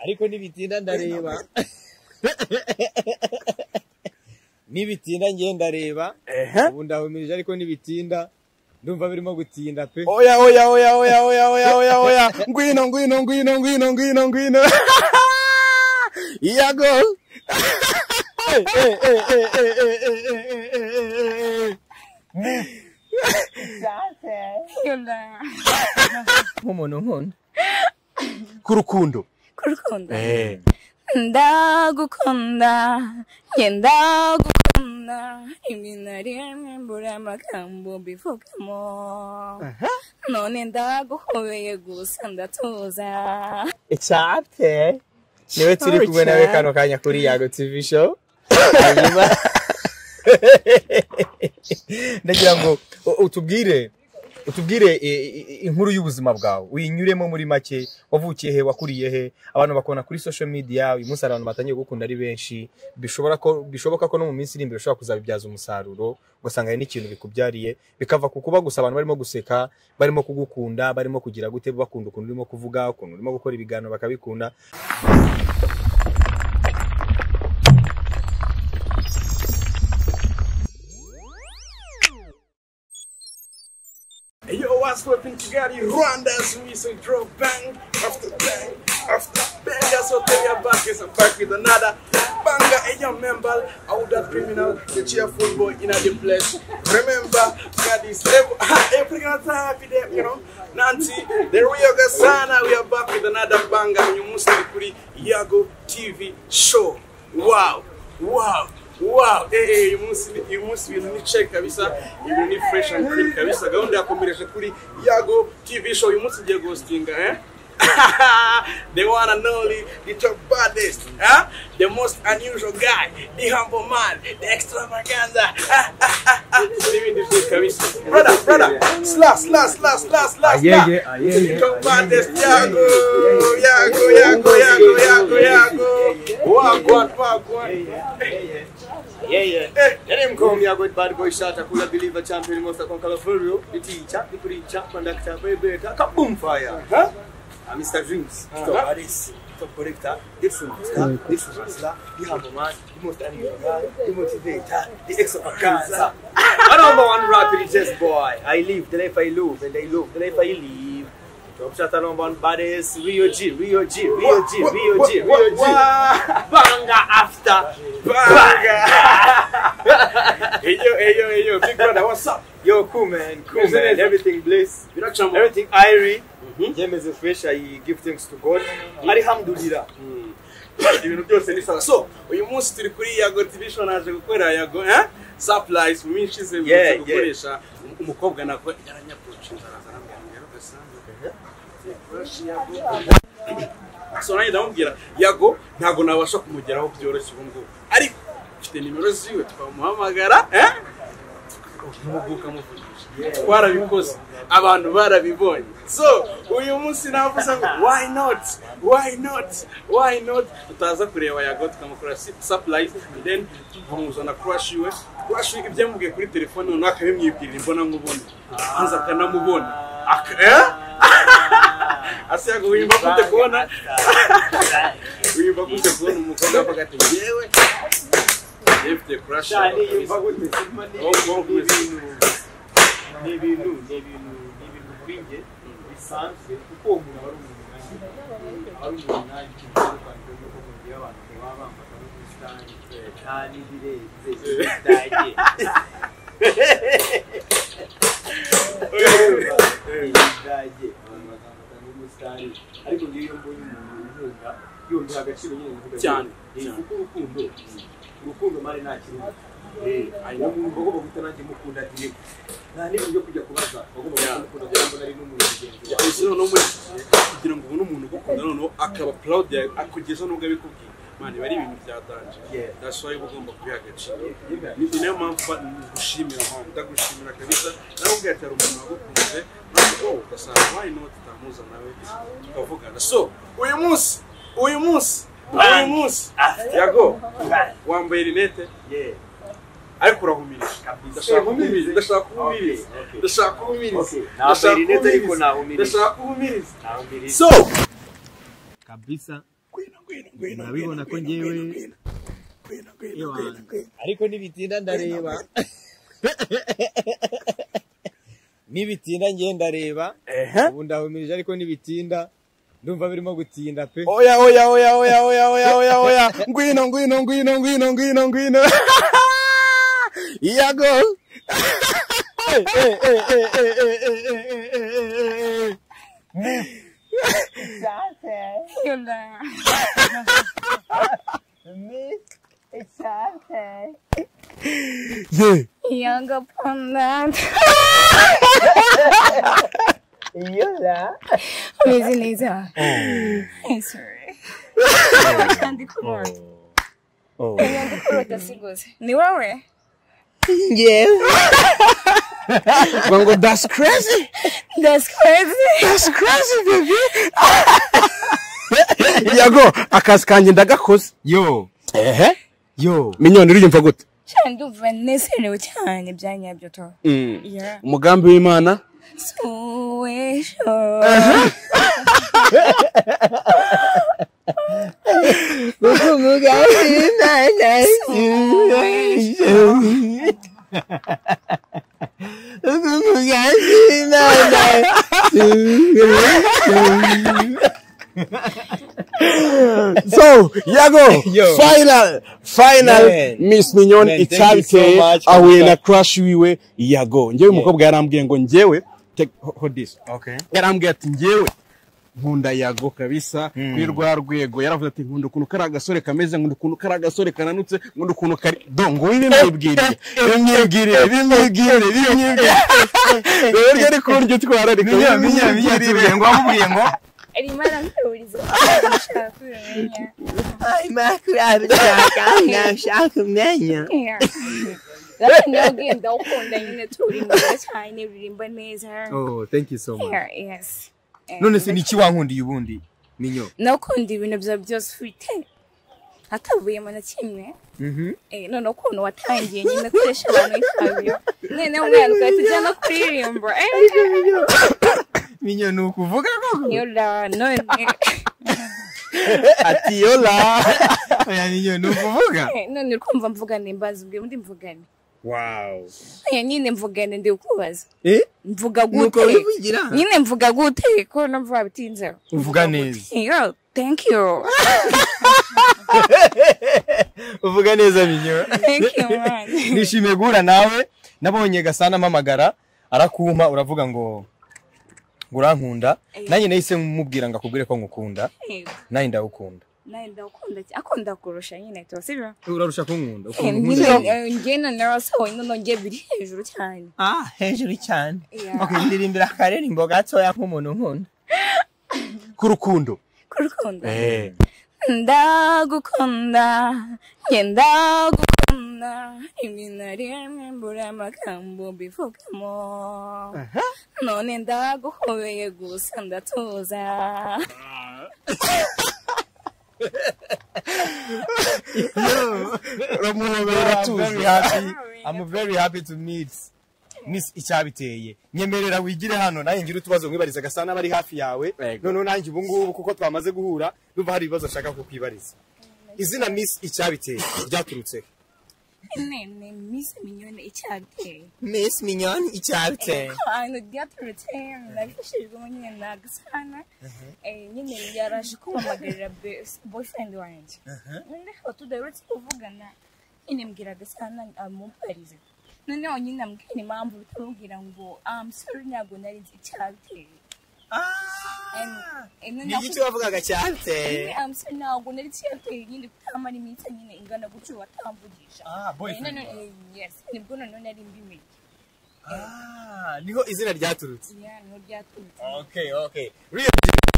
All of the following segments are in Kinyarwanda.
ariko ntibitinda ndareba ntibitinda ngenda ndareba ehe ubu ndahumirije ariko ntibitinda ndumva birimo gutinda pe oya oya oya oya oya oya oya oya ngwino ngwino ngwino ngwino ngwino ngwino iya gol nk'umuntu nkunda ku rukundo kurukundo Eh. ndagukunda ngenda gukunda rimwe na rimwe mbura amagambo mbivugamo none ndaguhobeye gusa ndatuza icate niwe turi kumwe nawe kano kanya kuri yago tv show hanyuma ndagira ngo u- utubwire utubwire i- i- inkuru y'ubuzima bwawe uyinyuremo muri make wavukiye he wakuriye he abantu bakubona kuri social media uyu munsi hari abantu batangiye gukunda ari benshi bishobora ko bishoboka ko no mu minsi iri imbere ushobora kuzabibyaza umusaruro ugasanga hari n'ikintu bikubyariye bikava ku kuba gusa abantu barimo guseka barimo kugukunda barimo kugira gute bakunda ukuntu urimo kuvuga ukuntu urimo gukora ibiganiro bakabikunda Yo, what's poppin' Kigali, Rwanda, Swiss, we drop bang after bang after bang. That's what they are back is I'm back with another banger. Hey, yo, member, out that criminal, the cheerful boy in the place. Remember, God is able. Every gonna happy there, you know. Nanti, the real Gasana, we are back with another banger. You must be Yago TV show. Wow, wow. Wow, eh, eh, uyu munsi ni- uyu munsi ibintu ni check kabisa ibintu ni fresh and clean kabisa gahunda yakomereje kuri yago tv show uyu munsi ngiye guhostinga eh the one and only the top baddest huh? the most unusual guy the humble man the extravaganza n'ibindi byinshi kabisa brother brother sla sla sla sla sla sla Ayeye, ayeye, the top baddest ayeye, yago yago yago yago yago yago wagwan wagwan Yeah, yeah. Eh. Yale mkomi ya God Bad Boy Shata kula believer champion most of Konkala Furio. Iticha, Ipuricha, Pandakta Bebeta, Kaboom Fire. Huh? Uh, Mr. Dreams, Uh-huh. Top Aris, Top Collector, Dixon Master, Dixon Master, the Humble Man, the most animal guy, the motivator, the extravaganza. My number one rapper is just boy. I live the life I love and I love the life I live. Top Shata number one baddest, Rio G, Rio G, Rio G, Wha- Rio wha- G, wha- Rio G. wha- Banga after hey yo, hey yo, hey yo, big brother, what's up? Yo, cool man, cool Business. man. Everything bliss, Biracyamo. everything airy. Njem is fresh. I give thanks to God. Alhamdulillah. ibintu byose ni sawa so uyu munsi turi kuri yago division naje gukorera yago eh supplies mu minsi ze Yeah, yeah. gukoresha umukobwa nako yaranyapucinze araza arambwira ugasanga so nanjye ndamubwira yago ntabwo nabasha kumugeraho byoroshye ubu ngubu ariko mfite nimero ziwe twamuhamagara eh umuguka muvugisha warabikoze abantu barabibonye so uyu munsi navuze ngo why not why not why not tutaza kureba yago tukamukora supplies and then tukamuzana crush iwe crush iwe ibyo yamubwiye kuri telefone noneho akabimwibwirira imbona nkubone maze akanamubona Aka- eh? ase yago wiyumva gute kubona wiyumva gute kubona umukobwa avuga ati yewe yifite crush yawe kabisa." ni ibintu ni ibintu ni ibintu kuri njye bisanzwe kuko uwo muntu aba ari umuntu nkanjye aba ari umuntu nkanjye utandukanye n'uko mugiye abantu baba bambara n'ubusitani kandi birenze ibidage ibidage abantu bakambara n'ubusitani ariko ngiyo iyo mbonye umuntu nkunda yumva agaciro nyine mvuga Cyane, ni cyane. kuko urukundo urukundo mari nta kirundi hanyuma umwuga wo guhita nanjye mukunda direba nta n'ibintu byo kujya kubaza bagomba Yeah. kumukunda kugira ngo nari n'umuntu mugenzi wawe ese noneho muri iki gihe kugira ngo ubone umuntu ugukunda noneho akaba proud yawe akugeza nubwo abikubwiye mani biba ari ibintu byatanje Yeah. that's why uba ugomba kubiha agaciro ni niyo mpamvu ba- ngushimira mani ndagushimira kabisa nawe ubwiye ati hari umuntu wagukunze nawe wowe ugasanga why not utamuza nawe tukavugana so uyu munsi uyu munsi uyu munsi yago wambaye rinete Yeah. ariko urahumirije Kabisa. ndashaka kuhumiriza ndashaka kuhumiriza Okay, okay. ndashaka kuhumiriza Okay, ntambaye rinete ariko nahumiriza. ndashaka kuhumiriza Nahumiriza. so kabisa Gwina, gwina, gwina, Urabibona ko gwina, njyewe- gwina, gwina, gwina, Ewa. gwina, gwina. ariko nibitinda ndareba nibitinda ngiye ndareba Ehe. ubu ndahumirije ariko nibitinda ndumva birimo gutinda pe Oya, oya, oya, oya, oya, oya, oya, oya. Ngwino, ngwino, ngwino, ngwino, ngwino, ngwino. Yeah, go. Eh, eh, eh, eh, eh, eh, eh, eh, eh, eh, eh, eh. Yola. Yeah. Yoga Panda. Yola. Neza. I'm sorry. Ndikurota. Oya, ndikurota singoze. Ni wewe? Bongo, that's crazy. That's crazy. That's crazy, baby. Yeah, go. Akazi kanjye ndagakoze. yo Ehe. yo Minyoni uriyumva gute? cyane ndumva nezerewe cyane bya nyabyo to Yeah. Umugambi w'Imana. suwesho So, Yago, Yo. final, final, Man. Miss Mignon Man, thank you icyabiteye so much for ahuye na that. crush wiwe Yago. Njyewe umukobwa yarambwiye ngo njyewe, take hold this. okay Yarambwiye ati njyewe nkunda Yago kabisa kuri rwa rwego. Yaravuze ati nkunda ukuntu kari agasore kameze, nkunda ukuntu kari agasore kananutse, nkunda ukuntu kari dongo bimwibwiriye. Bimwibwiriye, bimwibwiriye, bimwibwiriye. Rero ari kuryo twara ariko bimwibwiriye. ngo wamubwiye ngo arimo aramburiza ashaka kumenya Yeah. That's no game. Don't hold on in the two ring. That's fine. Rimba neza. oh thank you so much Yeah, yes. And none se niki wankundiye ubundi minyo nakunda ibintu byawe byose ufite atavuyemo na kimwe Eh, noneho ukuntu watangiye nyine akoresha abantu imfabyo none umwana ugahita ujya no kuririmba minyo ni ukuvuga koko yola none Ati yola. oya minyo ni ukuvuga eh, none uri kumva mvugane mbaza ubwe undi mvugane wow oya nyine mvugane ndi kubaza eh mvuga nuko gute wivugira nyine mvuga gute ko numva bitinzeho uvuga neza yo thank you uvuga neza minyo thank you man nishimiye guhura nawe nabonye gasana amamagara arakumpa uravuga ngo ngo urankunda nanjye nahise mumubwira ngo akubwire ko ngukunda Yego. nanjye ndagukunda nawe ndakunda akunda kurusha nyine to sibyo urarusha kunkunda ngena narasohoye none njye biri hejuru cyane ah hejuru cyane Yeah. ndirimbira akaririmbo gatoya nk'umuntu nkunda ku rukundo kurukundo ndagukunda njye ndagukunda ibintu rimwe mbura amagambo mbivugamo none ndaguhobeye gusa ndatuza uramuhobera tuzi I'm very happy to meet Miss Icyabiteye nyemerera wigire hano nawe ngira utubazo mwibariza gasana bari hafi yawe Yego. noneho nanjye ubu ngubu kuko twamaze guhura numva hari ibibazo ashaka kukwibariza izina Miss Icyabiteye ryaturutse nene mise minyone icyateye Miss Mignon Icyabiteye ahantu ryaturutse nabifashijwemo nyine na gasana Eh, nyine yaraje kumpamagarira best- boyfriend wanjye noneho tudaherutse kuvugana nyine mbwira gasana amubarize noneho nyine ambwira impamvu bitamubwira ngo amusore ntabwo nari nzi icyabiteye wavugaga cyabiteye amusore ntabwo nari nzi icyabiteye nyine kutamara iminsi nyine ingana gutyo watamvugisha Ah, boyfriend Eh, none- eh, yes nibwo noneho nari mbimenye Ah, niho izina ryaturutse Yeah, niho ryaturutse okay okay Real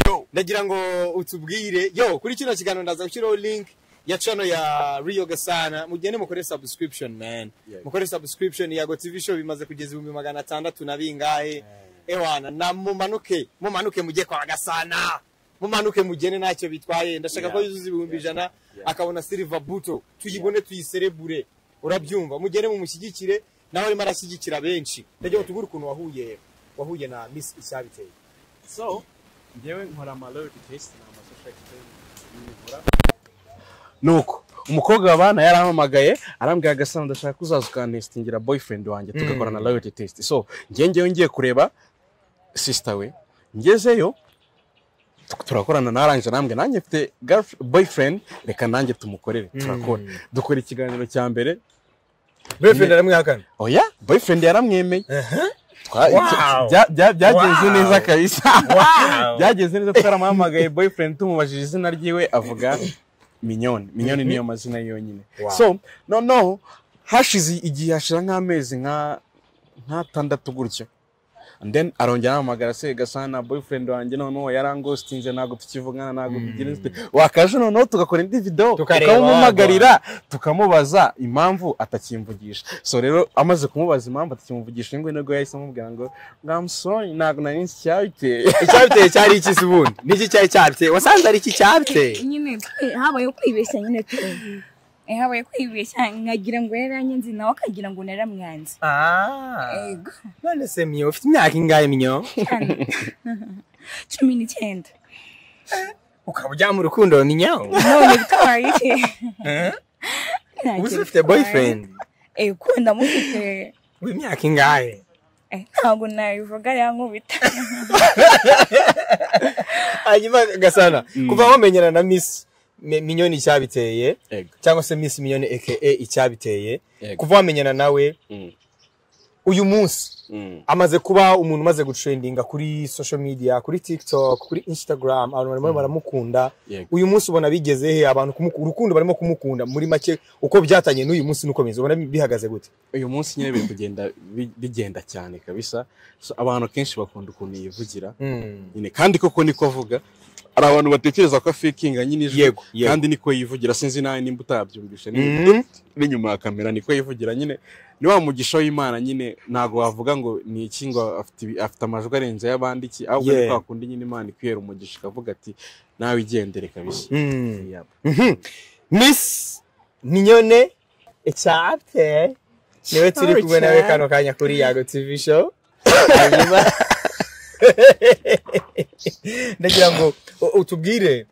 yo ndagira ngo utubwire yo kuri kino kiganiro ndaza gushyiraho link ya channel ya Rio Gasana mugende mukore subscription man mukore subscription ya Go TV show bimaze kugeza ibihumbi magana atandatu na bingahe ewana na mumanuke mumanuke mujye kwa Gasana mumanuke mugene ntacyo bitwaye ndashaka ko yuzuza ibihumbi ijana akabona Silver Buto tuyibone tuyiserebure urabyumva mugere mumushyigikire nawe arimo arashyigikira benshi ndagira ngo tugure ukuntu wahuye wahuye na Miss Icyabiteye So, njyewe nkora ama loyalty test na ama social nuko umukobwa babana yarampamagaye arambwira agasana ndashaka ko uzaza ukanesitingira boyfriend wanjye tugakorana loyalty test so njye ngewe ngiye kureba sister we ngezeyo tu- turakorana narangije arambwira nanjye mfite girlf- boyfriend reka nanjye tumukorere turakora dukora ikiganiro cya mbere boyfriend aramwihakana oya boyfriend yaramwemeye Twa- Wow. bya- bya- byagenze Wow. neza kabisa byagenze neza twaramuhamagaye boyfriend tumubajije izina ryiwe avuga minyoni minyoni niyo mazina ye yonyine Wow. so noneho hashize igihe hashira nk'amezi nka nk'atandatu gutyo And then arongera ahamagara se gasana boyfriend wanjye noneho yarangostinze ntabwo tukivugana ntabwo bigira inshuti wakaje noneho tugakora indi video Tukareba tukamumuhagarira tukamubaza impamvu atakimvugisha so rero amaze kumubaza impamvu atakimvugisha nibwo nibwo yahise amubwira ngo ngo I'm sorry ntabwo nari nzi icyabiteye icyabiteye cyari iki se ubundi niki cyari cyabiteye wasanze ari iki cyabiteye nyine twe- habayeho kwibeshya nyine tu habaye kwibeshya nkagira ngo yaranyenze nawe akagira ngo naramwanze Ego. none se myo ufite imyaka ingahe myo Hano. cumi n'icyenda ukaba ujya mu rukundo myo none bitwaye iki ubu se ufite boyfriend eh ko ndamufite w'imyaka ingahe Eh, ntabwo nabivuga yankubita hanyuma gasana kuva wamenyana na miss Mi- minyoni icyabiteye Ego. cyangwa se miss minyoni aka icyabiteye Ego. kuva wamenyana nawe uyu munsi amaze kuba umuntu umaze gutrendinga kuri social media kuri tiktok kuri instagram abantu barimo baramukunda Yego. uyu munsi ubona bigeze he abantu kumuku- urukundo barimo kumukunda muri make uko byatangiye n'uyu munsi nuko bimeze ubona bihagaze gute uyu munsi nyine biri kugenda bi- bigenda cyane kabisa so abantu kenshi bakunda ukuntu yivugira nyine kandi koko niko avuga hari abantu batekereza ko afikinga nyine ijwi Yego, yego. kandi niko yivugira sinzi nawe nimba utabyumvishe ni- Mhm. n'inyuma ya kamera niko yivugira nyine ni wa mugisha w'imana nyine ntabwo wavuga ngo ni iki ngo afite ibi- afite amajwi arenze y'abandi iki ahubwo Yeah. ni kwa kundi nyine imana ikwihera umugisha ikavuga ati nawe igendere kabisa Mm. Yap. Miss Mignone Echapte niwe turi kumwe nawe kano kanya kuri Yago TV show hanyuma ndagira ngo u- utubwire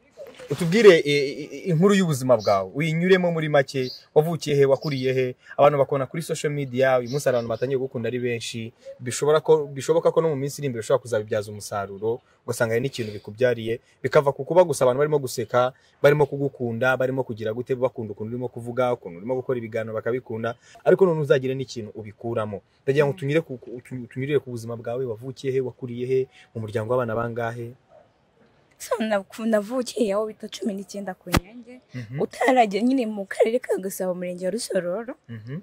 utubwire i- i- inkuru y'ubuzima bwawe uyinyuremo muri make wavukiye he wakuriye he abantu bakubona kuri social media uyu munsi hari abantu batangiye gukunda ari benshi bishobora ko bishoboka ko no mu minsi iri imbere ushobora kuzabibyaza umusaruro ugasanga hari n'ikintu bikubyariye bikava ku kuba gusa abantu barimo guseka barimo kugukunda barimo kugira gute bakunda ukuntu urimo kuvuga ukuntu urimo gukora ibiganiro bakabikunda ariko none uzagire n'ikintu ubikuramo ndagira ngo tunyure ku, ku- tu- tunyurire ku buzima bwawe wavukiye he wakuriye he mu muryango w'abana bangahe so navu- navukiye aho bita cumi n'icyenda ku nyange utaragera nyine mu karere ka gasabo umurenge wa rusororo Mhm.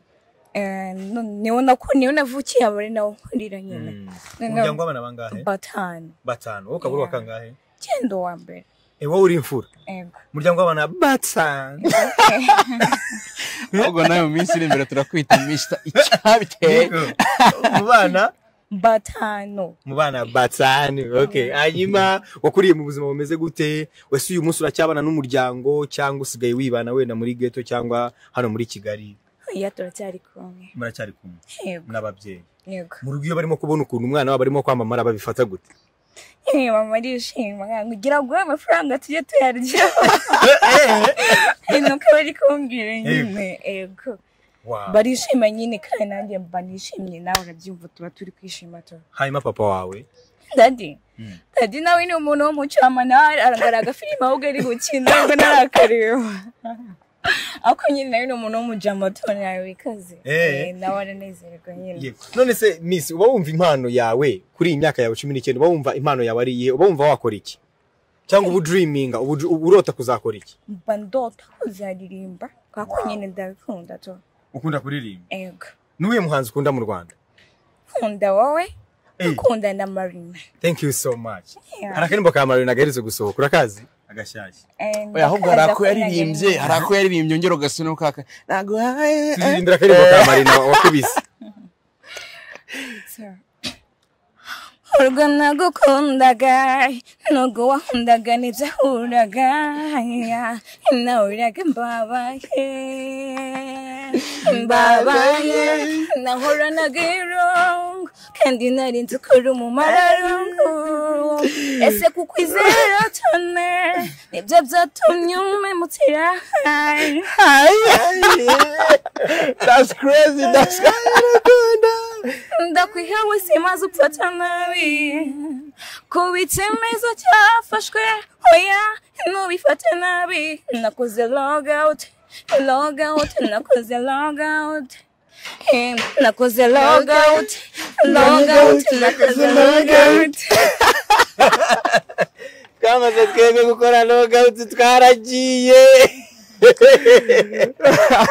Eh, no- niho nako niho navukiye aba ari naho nkurira nyine Mm. Noneho- umuryango w'abana bangahe batanu batanu wowe ukaba uri wa kangahe cyenda uwa mbere Eh, wowe uri imfura ego umuryango w'abana batanu ahubwo nawe mu minsi iri imbere turakwita mr icyabiteye Yego. mu bana batanu mu bana batanu okay hanyuma wakuriye mu buzima bumeze gute wese uyu munsi uracyabana n'umuryango cyangwa usigaye wibana wenda muri ghetto cyangwa hano muri kigali iya turacyari kumwe muracyari kumwe yego n'ababyeyi yego mu rugo iyo barimo kubona ukuntu umwana wabo arimo kwamamara babifata gute yewe mama arishima ngo ugira ngo amafaranga tujye tuyarya ni uko bari kumbwira nyine ego Wow. barishima nyine kandi nanjye mba nishimye nawe urabyumva tuba turi kwishima tu hanyuma papa wawe dadi dadi nawe ni umuntu w'umucamanza aragaragara agafilime ahubwo ari gukina ngo narakareba ariko nyine nawe ni umuntu w'umucamanza nawe wikaze Eh. Eh, nawe aranezerwa nyine none se miss uba wumva impano yawe kuri iyi myaka yawe cumi n'icyenda uba wumva impano yawe ari iyihe uba wumva wakora iki cyangwa ubu diriminga ubu ubu urota kuzakora iki mba ndota kuzaririmba kuko nyine ndabikunda tu ukunda kuririmba ego n'uwuhe muhanzi ukunda mu rwanda kunda wowe Eh. ukunda na marina thank you so much Yeah. hari akaririmbo ka marina gaherutse gusohoka urakazi agashyashya And oya ahubwo hari ndakuzi ako yaririmbye akunda hari ako yaririmbye ongera ugasubira ukaka ntabwo turirimbira akaririmbo ka marina wakubise nyine. urwo nagukundaga nubwo wankundaga ntibyahuraga nawe uraga mbabaye mbabaye nahoranaga irungu kandi nari nzi ko uri umumararungu ese kukwizera cyane nibyo byatumye umemutira hayi That's crazy. That's ndakwihewe simaze upfa nabi kuba icyemezo cyafashwe oya ntubifate nabi nakoze log out log out nakoze log out Eh, nakoze log out log out nakoze log out twamaze twebwe gukora logawuti twaragiye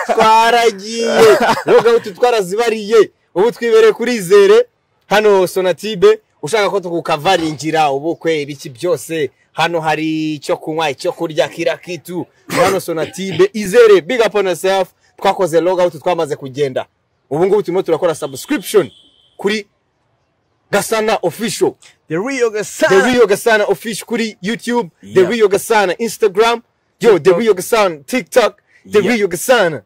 twaragiye logawuti twarazibariye ubu twibere kurizere hano sonatibe ushaka ko tukukavaringira ubukwe ibiki byose hano hari icyo kunywa icyo kurya kira kitu hano sonatibe izere big up on yourself twakoze logawuti twamaze kugenda ubu ngubu turimo turakora subscription kuri gasana official the real The Rio Gasana official kuri YouTube, The Yeah. Rio Gasana Instagram, yo, The TikTok. Rio Gasana TikTok, The Yeah. Rio Gasana.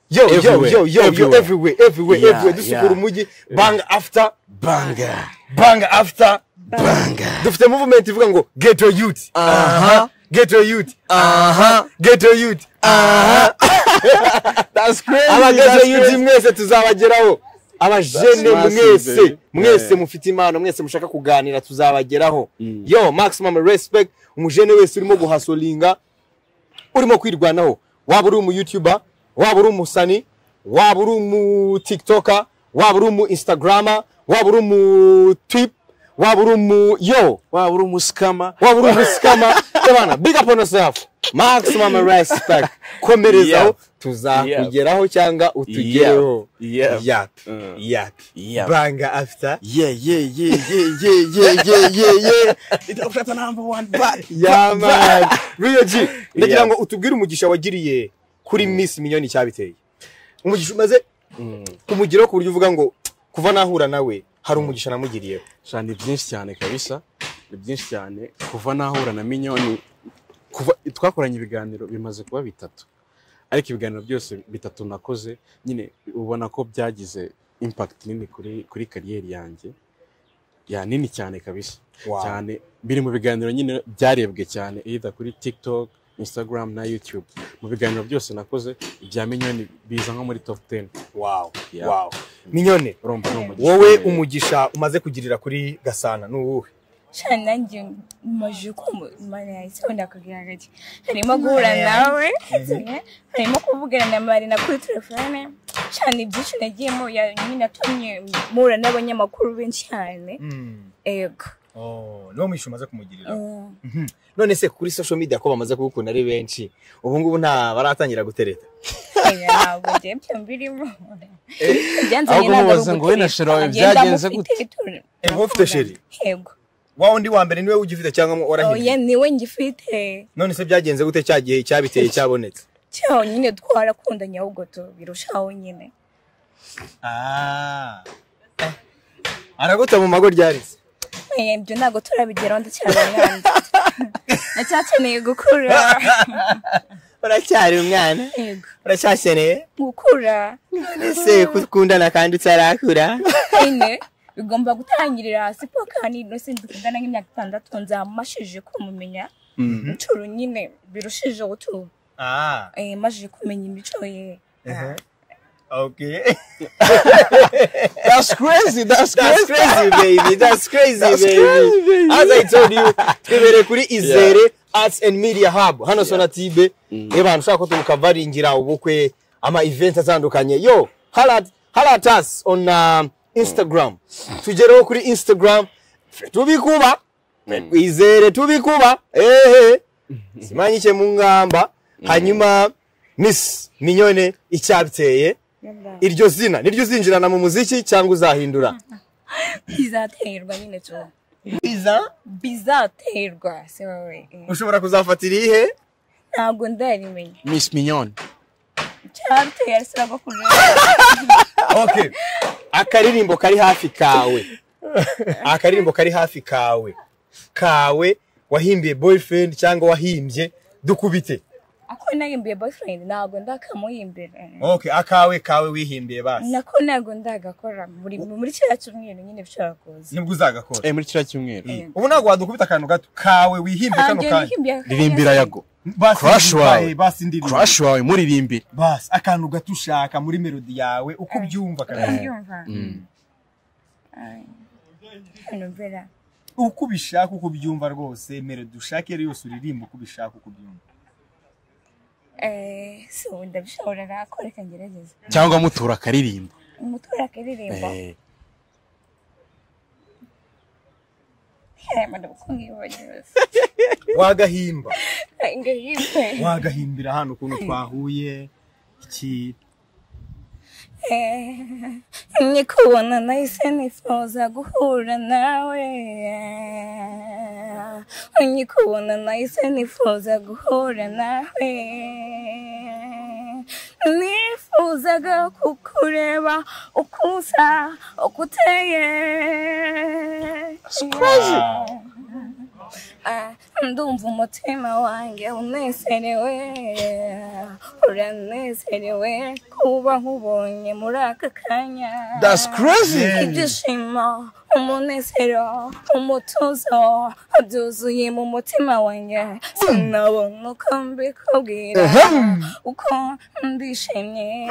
Yo, yo, Everywhere, yo, yo, yo, everywhere. everywhere, everywhere, Yeah, everywhere. yeah. Dusukura umujyi, bang after, Banga. bang after. Banga. Dufite movement ivuga ngo get your youth. Aha. Get your youth. Aha. Get your youth. That's crazy. abageze that's yuji crazy. mwese tuzabageraho abajene That's massive, mwese baby. mwese Yeah. mufite impano mwese mushaka kuganira tuzabageraho Mm. yo maximum respect umujene wese urimo guhasolinga urimo kwirwanaho waba uri umu youtuber waba uri umusani waba uri umu tiktoker waba uri umu instagrama waba uri umu tip waba uri umu yo Waba uri umusikama. waba uri umusikama ebana big up on yourself maximum respect komerezaho Yeah. tuzakugeraho cyangwa utugereho Yeah. Yeah. yap Mm. yap Yeah. banga after Yeah, yeah, yeah, yeah, yeah, yeah, yeah, yeah, yeah. Itafata number one back. ya man Rio G ndagira Yeah. ngo utubwire umugisha wagiriye kuri Miss Minyoni cyabiteye umugisha umaze kumugiraho ku buryo uvuga ngo kuva nahura nawe hari umugisha namugiriyeho Sha ni byinshi cyane kabisa. Ni byinshi cyane kuva nahura na Minyoni kuva twakoranye ibiganiro bimaze kuba bitatu. Ariko ibiganiro byose bitatu nakoze nyine ubona ko byagize impact nini kuri kuri kariyeri yanjye. Ya nini cyane kabisa. Wow. cyane biri mu biganiro nyine byarebwe cyane either kuri tiktok instagram na youtube mu biganiro byose nakoze ibya minyoni biza nko muri top 10 wow Yeah. wow minyone urumva ni umugisha wowe umugisha umaze kugirira kuri gasana ni uwuhe cyane nanjye maje kumva imana yawe isabune akabwira gake harimo guhura nawe harimo kuvugana na marina kuri telefone cyane ibyinshi nagiyemo ya nyine atumye muhura n'abanyamakuru benshi cyane ego Oh, niwo mwisha umaze kumugirira Eh, none se kuri social media ko bamaze kugukunda ari benshi ubu ngubu nta baratangira gutereta oya, ntabwo njye byo mbirimo byanzanye ahubwo mubaza ngo we na sheri wawe byagenze gute? Eh, wowe ufite sheri? yego wa undi wa mbere niwe ugifite cyangwa oya warahinduye niwe ngifite none se byagenze gute cya gihe cyabiteye cyabonetse cyaho nyine twarakundanye ahubwo tubirushaho nyine araguta mu mago ryarize Eh, ibyo ntabwo turabigeraho ndacyari umwana ndacyakeneye gukura uracyari umwana Yego. uracyakeneye gukura ese kukundana kandi utarakura nyine bigomba gutangirira hasi paka ni no sinzi kudana nk'imyaka itandatu nzamashije kumumenya inshuro nyine birushijeho tu eh, majije kumenya imico ye that's crazy that's That's crazy crazy, baby. That's crazy, baby. crazy, baby. As I told you, twibere kuri Izere Arts and Media Hub. Hano sona tibe. Niba abantu ushaka ko tumukavaringira ubukwe ama event atandukanye. Yo, halat halat us on um, Instagram. Tugereho kuri Instagram. Tubikuba. Izere tubikuba. Ehe. Simanyike mu ngamba. Hanyuma Miss Minyone icyabiteye. Iryo zina niryo uzinjirana mu muziki cyangwa uzahindura. bizaterwa nyine tu biza bizaterwa se wowe eh. ushobora kuzafatira ihe ntabwo ndarimenya miss minyoni cyateye arasaba gukura okay akaririmbo kari hafi kawe akaririmbo kari hafi kawe kawe wahimbiye boyfriend cyangwa wahimbye dukubite ako nahimbiye boyfriend ntabwo ndakamuhimbira ok akawe kawe wihimbiye basi nako ntabwo ndagakora muri muri kiriya cyumweru nyine bishobora kuza nibwo uzagakora muri kiriya cyumweru ubu ntabwo wadukubita akantu gato kawe wihimbiye kano ntabwo kanya nihimbiye ririmbira yago Basi Crush ndirimbaye, wawe. basi ndirimba crush wawe muririmbire basi akantu gato ushaka muri melodi yawe uko ubyumva Eh. kana ndumva hano mbera uko ubishaka uko ubyumva rwose melodi ushaka iyo ari yose uririmba uko ubishaka uko ubyumva eh, so ndabishobora nakora reka ngerageze cyangwa mutura akaririmba umutura akaririmba Eh, hema ndabukungiwe yose wagahimba ngahimbe wagahimbira hano ukuntu twahuye iki nikubona nahise nifuza guhura nawe nikubona nahise nifuza guhura nawe nifuzaga kukureba uko usa uko uteye Ah, ndumva umutima wanjye unezerewe uranezerewe kuba nkubonye muri aka kanya that's crazy ibyishimo umunezero umutuzo byuzuye mu mutima wanjye sinabona uko mbikubwira uko ndishimye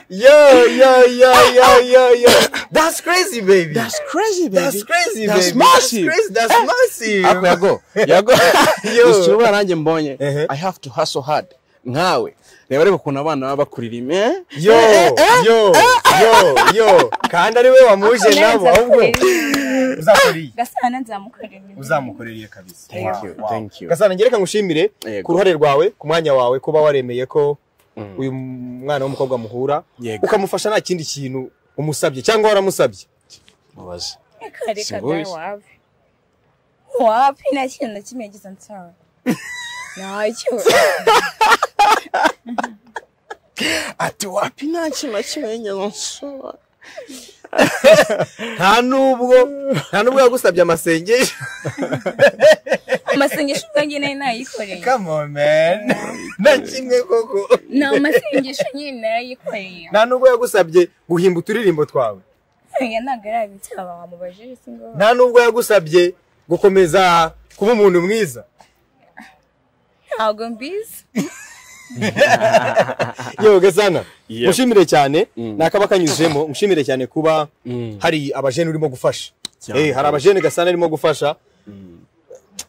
yo yo yo yo yo yo that's crazy baby that's crazy baby that's crazy that's baby massive that's crazy that's massive ako yago yago Yo. ushobora nanjye mbonye Ehe. i have to hustle hard nkawe reba reba ukuntu abana baba bakuririma eh? yo yo yo yo kandi ari we wamuje nabo ahubwo uzakuriye gasana nzamukorera uzamukoreye kabisa Thank Wow, you, wow. thank you. gasana ngereka ngushimire Yego. ku ruhare rwawe ku mwanya wawe kuba waremeye ko uyu mwana w'umukobwa muhura Yego. ukamufasha nta kindi kintu umusabye cyangwa waramusabye mubaze Akareka Singoi. nawe wapi. Wapi nta kintu na kimwe yagize ansabe. Ntacyo. ati wapi nta kintu na kimwe nyine nsura nta nubwo nta nubwo yagusabye amasengesho Amasengesho ubwanjye nayo nayikoreye. come on man nta kimwe koko Ni amasengesho nyine nayikoreye. nta nubwo yagusabye guhimba uturirimbo twawe Oya ntabwo arabitaba wamubajije si ngo. nta nubwo yagusabye gukomeza kuba umuntu mwiza Ntabwo mbizi. yewe gasana Yeah. mushimire cyane ni akaba kanyuzemo mushimire cyane kuba Mm. hari abajene urimo gufasha Cyane. Eh, hari abajene gasana arimo gufasha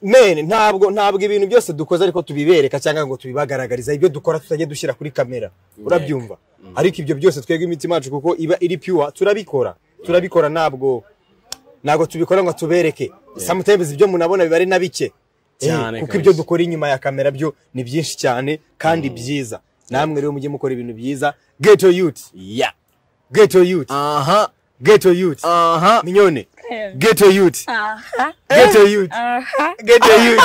mene ntabwo ntabwo ibintu byose dukoze ariko tubibereka cyangwa ngo tubibagaragariza ibyo dukora tutajya dushyira kuri kamera urabyumva ariko ibyo byose twebwe imitima yacu kuko iba iri pure turabikora turabikora ntabwo ntabwo tubikora ngo tubereke sometimes ibyo munabona biba ari na bike Eh, Cyane kuko kabisa. ibyo dukora inyuma ya kamera byo ni byinshi cyane kandi byiza namwe rero mujye mukora ibintu byiza ghetto youth ya ghetto youth aha ghetto youth aha minyone Kareba. ghetto youth Aha. ghetto youth Aha. ghetto youth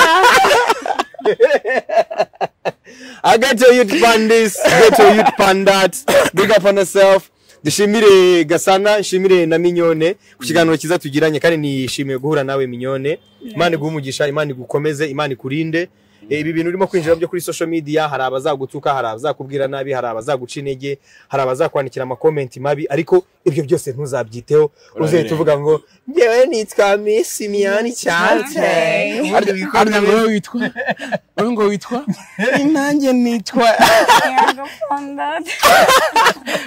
I ghetto youth pandis ghetto youth pandats big up on yourself dushimire gasana nshimire na minyone ku kiganiro cyiza tugiranye kandi nishimiye guhura nawe minyone imana iguhumugisha imana igukomeze imana ikurinde Eh, ibi bintu urimo kwinjira byo kuri social media hari abazagutuka hari abazakubwira nabi hari abazaguca intege hari abazakwandikira amakomenti mabi ariko ibyo byose ntuzabyiteho uzahita uvuga ngo ngewe nitwa miss imiyani cyane harya ngo witwa wowe ngo witwa nanjye nitwa Yango fondant.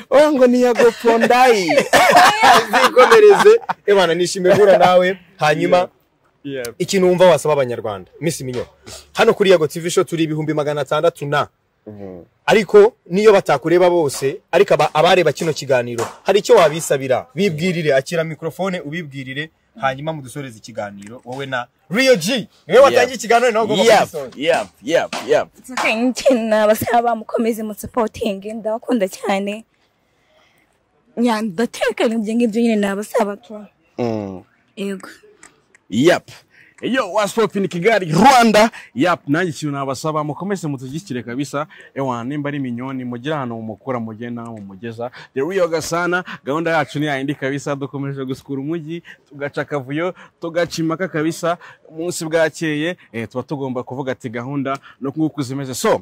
wowe ngo ni yago pondayi zikomereze imana nishimiye guhura nawe hanyuma ikintu wumva wasaba abanyarwanda miss minyo hano kuri yago tv show turi ibihumbi magana atandatu na ariko niyo batakureba bose ariko aba- abareba kino kiganiro hari icyo wabisabira bibwirire akira mikrofone ubibwirire hanyuma mudusoreze ikiganiro wowe na Rio G niwe watangiye ikiganiro nawe ugomba kugisoza yap yap yap It's okay, Ikintu nabasaba mukomeze musupotinge ndabakunda cyane. Nya ndatekana ibyo ngibyo nyine nabasaba tu. Mm. Yego. yap yo wasipopi ni kigali rwanda yap nanjye ikintu nabasaba mukomeze mutushyigikire kabisa ewa nimba ari minyoni mugire ahantu mumukura mugire n'aho mumugeza the real gasana gahunda yacu ni yayindi kabisa dukomeje gusukura umujyi tugaca akavuyo tugaca impaka kabisa umunsi bwakeye eh, tuba tugomba kuvuga ati gahunda no nguku zimeze so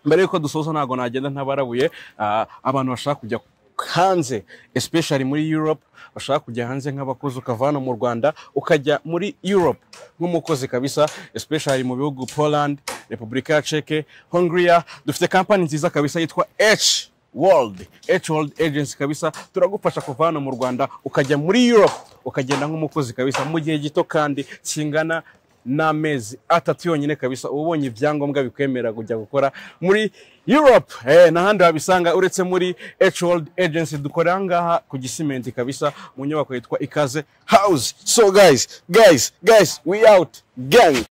mbere yuko dusoza ntabwo nagenda ntabarabuye ah, abantu bashaka kujya hanze especially muri europe bashaka kujya hanze nk'abakozi ukava hano mu rwanda ukajya muri europe nk'umukozi kabisa especially mu bihugu poland repubulika ya czech hungria dufite kampani nziza kabisa yitwa h world h world agency kabisa turagufasha kuva hano mu rwanda ukajya muri europe ukagenda nk'umukozi kabisa mu gihe gito kandi kingana n'amezi atatu yonyine kabisa uba ubonye ibyangombwa bikwemera kujya gukora muri europe eh, n'ahandi wabisanga uretse muri H World agency dukorera ngaha ku gisimenti kabisa mu nyubako yitwa ikaze house so guys guys guys we out gang